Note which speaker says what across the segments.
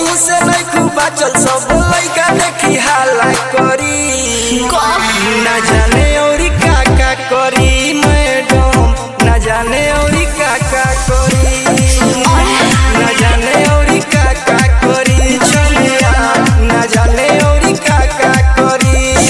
Speaker 1: कहीं से नहीं खूब बाचल सब लइका देखी हाला करी ना जाने औरी का का करी मैडम ना जाने औरी का का करी ना जाने औरी का का करी छलिया ना जाने औरी का का करी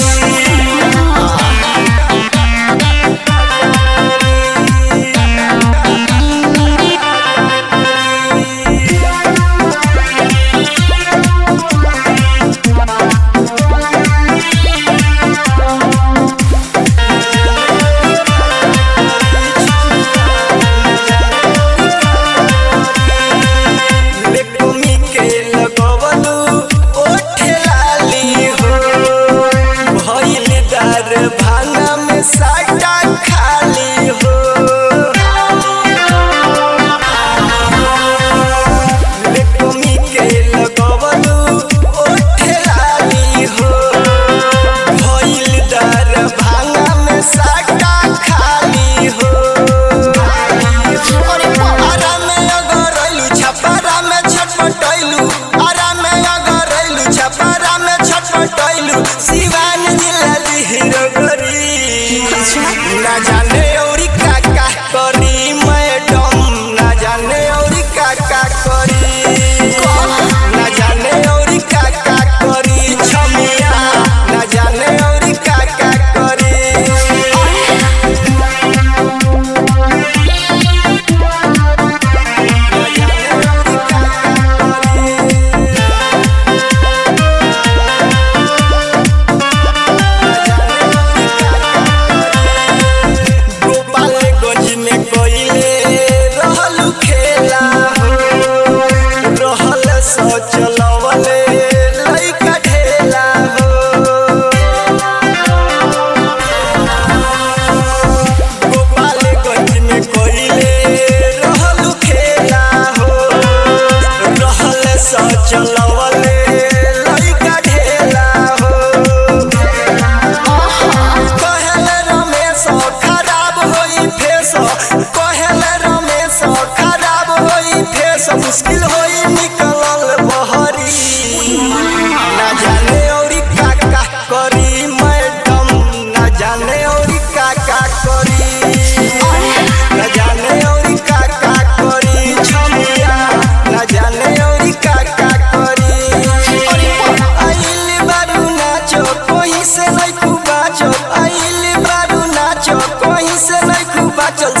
Speaker 1: बेकुमी के लगवलू ओठे लाली हो भइल दार भांगा में साटा खाली हो बेकुमी के लगवलू ओठे लाली हो भइल दार भांगा में साटा खाली हो आरा में अगर अइलू छपरा में छटपटैलू आरा में अगर अइलू छपरा में छटपटैलू सिवान जिला लिहिरो गरी ना जाने औरी का का करी मैडम ना जाने औरी का का करी ना जाने औरी का का करी छमिया ना जाने औरी का का करी गोपालगंज में कोइले रहलू खेला हो रहल सोचलवले लइका ढेला हो गोपालगंज में कोइले रहलू खेला हो रहल सोचलवले लइका ढेला हो कहले रमेश खराब होई फेस कहले रमेश खराब होई फेस मुश्किल होई निकलल बहरी ना जाने औरी का का करी मैडम ना जाने औरी का का करी ना जाने औरी का का करी छमिया ना जाने औरी का का करी आइल बारू नाचो कोही से नहीं खूब बाचो आइल बारू नाचो कोही से नहीं खूब बाचो